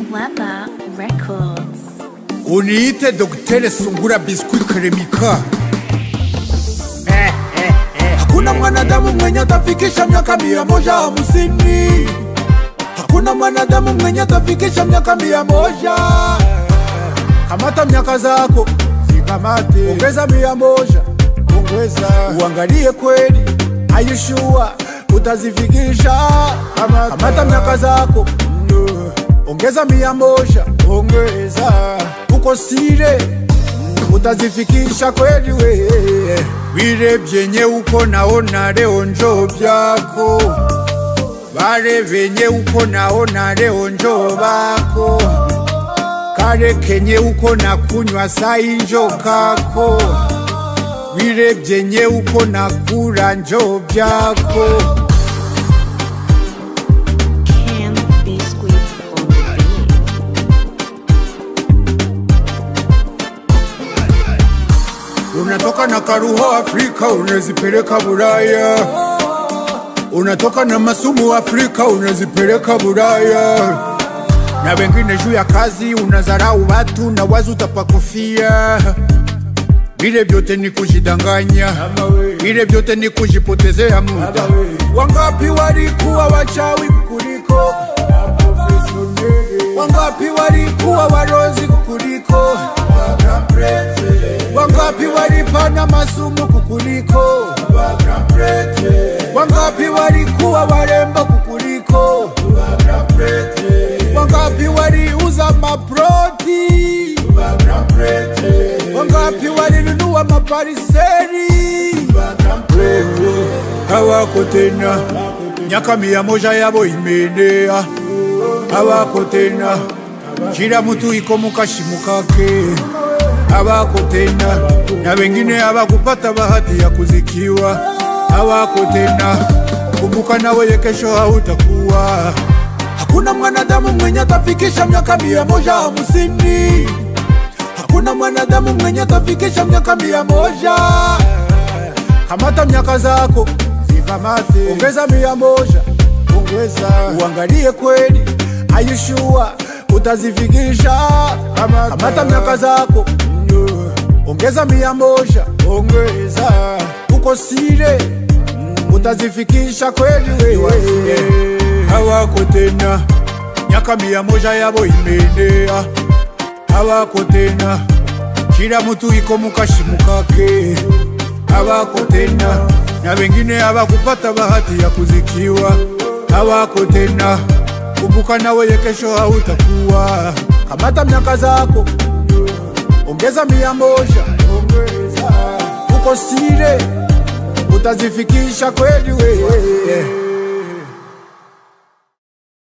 Weber Records. uniite Dr. Sungura Biskuit Kremika. Hakuna mwanadamu mwenye atafikisha miaka mia moja hamsini. Hakuna mwanadamu mwenye atafikisha miaka mia moja. Kamata miaka zako zikamate, ongeza mia moja, ongeza, uangalie kweli, ayushua utazifikisha. Kamata, kamata miaka zako mm, ongeza mia moja, ongeza, uko sire utazifikisha kweli we vile vyenye uko naona leo njo vyako vale venye uko naona leo njo vako kale kenye uko na kunywa sai njo kako vile vyenye uko na kula njo vyako Cam Biscuit on the beat. Unatoka na karuho Afrika unazipeleka Bulaya, unatoka na masumu Afrika unazipeleka Bulaya, na wengine juu ya kazi unazarau watu na wazi utapakufia. Vile vyote ni kujidanganya, vile vyote ni kujipotezea muda. Wangapi walikuwa wachawi kukuliko, wangapi walikuwa warozi kukuliko Wangapi walipana masumu kukuliko? Wangapi walikuwa warembo kukuliko? Wangapi waliuza maproti? Wangapi walinunua mapariseri? Hawako tena, miaka mia moja yabo imeenea. Hawako tena, kila mtu iko mukashimu kake hawako tena, na wengine hawakupata bahati ya kuzikiwa, hawako tena. Kumbuka na wewe kesho hautakuwa. Hakuna mwanadamu mwenye atafikisha miaka mia moja hamsini. Hakuna mwanadamu mwenye atafikisha miaka mia moja. Kamata miaka zako zikamate, ongeza mia moja, ongeza, uangalie kweli, ayushua utazifikisha. Kamata, kamata miaka zako mm, ongeza mia moja, ongeza, uko sire mm, utazifikisha kweli wewe. Hawako tena, miaka mia moja yabo imeenea, hawako tena, kila mtu iko mukashimu kake hawako tena, na wengine hawakupata bahati ya kuzikiwa, hawako tena. Kumbuka na wewe kesho hautakuwa. Kamata miaka zako, ongeza mia moja, ongeza, uko sire, utazifikisha kweli wewe.